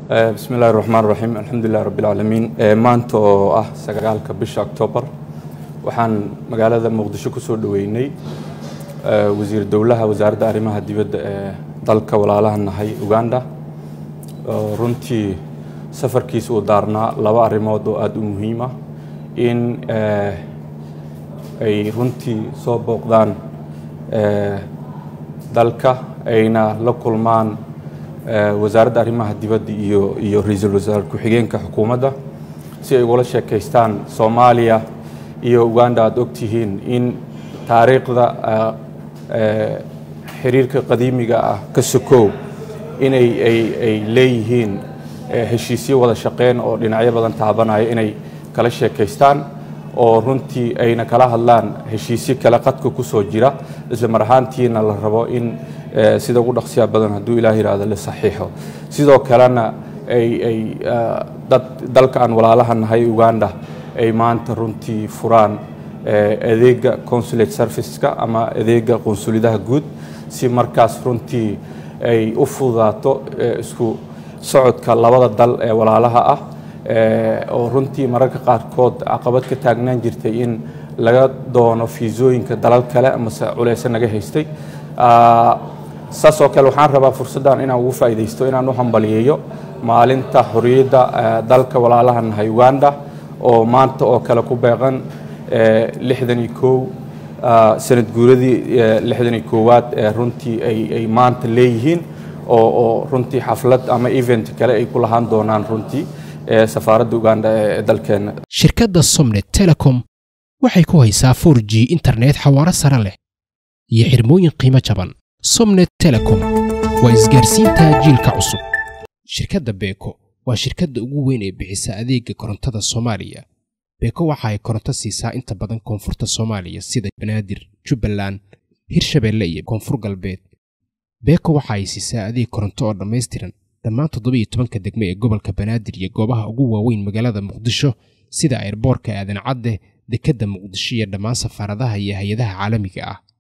bismi illahi raxmaan raxiim alxamdulilah rabbilcaalamiin maanta oo ah sagaalka bisha octoobar waxaan magaalada muqdisho ku soo dhoweynay wasiir dowlaha wasaaradda arrimaha dibadda ee dalka walaalaha nahay uganda oo runtii safarkiisa uu daarnaa laba arrimood oo aada u muhiim ah in ay runtii soo booqdaan dalka ayna la kulmaan wasaaradda arrimaha dibadda iyo iyo ra-iisul wasaare ku-xigeenka xukuumadda si ay ugula sheekaystaan soomaaliya iyo uganda aada ogtihiin in taariikhda xiriirka qadiimiga ah ka sokow inay ay ay leeyihiin heshiisyo wada shaqeyn oo dhinacyo badan taabanaya inay kala sheekaystaan oo runtii ayna kala hadlaan heshiisyo kale qadka ku soo jira isla mar ahaantiina la rabo in sida ugu dhaqsiya badan hadduu ilaah yidhaahdo la saxiixo sidoo kalena ay ay dad dalka aan walaalaha nahay uganda ay maanta runtii furaan adeega consulate serviceska ama adeega qunsulidaha guud si markaas runtii ay u fududaato isku socodka labada dal ee walaalaha ah oo runtii mararka qaarkood caqabad ka taagnaan jirtay in laga doono fiisooyinka dalal kale amase culeyse naga haystay saas oo kale waxaan rabaa fursaddan inaan ugu faa'iidaysto inaan u hambaliyeeyo maalinta xorriyadda dalka walaalaha nahay uganda oo maanta oo kale ku beeqan lixdan iyo kow sanad guuradii lixdan iyo koowaad ee runtii ay ay maanta leeyihiin oo oo runtii xaflad ama event kale ay ku lahaan doonaan runtii safaaradda uganda ee dalkeenna shirkadda somnet telecom waxay ku haysaa for g internet xawaaro sare leh iyo xirmooyin qiimo jaban somnet telecom waa isgaarsiinta jiilka cusub shirkadda beeko waa shirkadda ugu weyn ee bixisa adeega korontada soomaaliya beeko waxa ay koronto siisaa inta badan koonfurta soomaaliya sida banaadir jubbaland hirshabeelle iyo koonfur galbeed beeko waxa ay siisaa adeeg koronto oo dhammaystiran dhammaan toddobiiyo tobanka degme ee gobolka banaadir iyo goobaha ugu waaweyn magaalada muqdisho sida ayrboorka aadan cadde dekedda muqdisho iyo dhammaan safaaradaha iyo hay-adaha caalamiga ah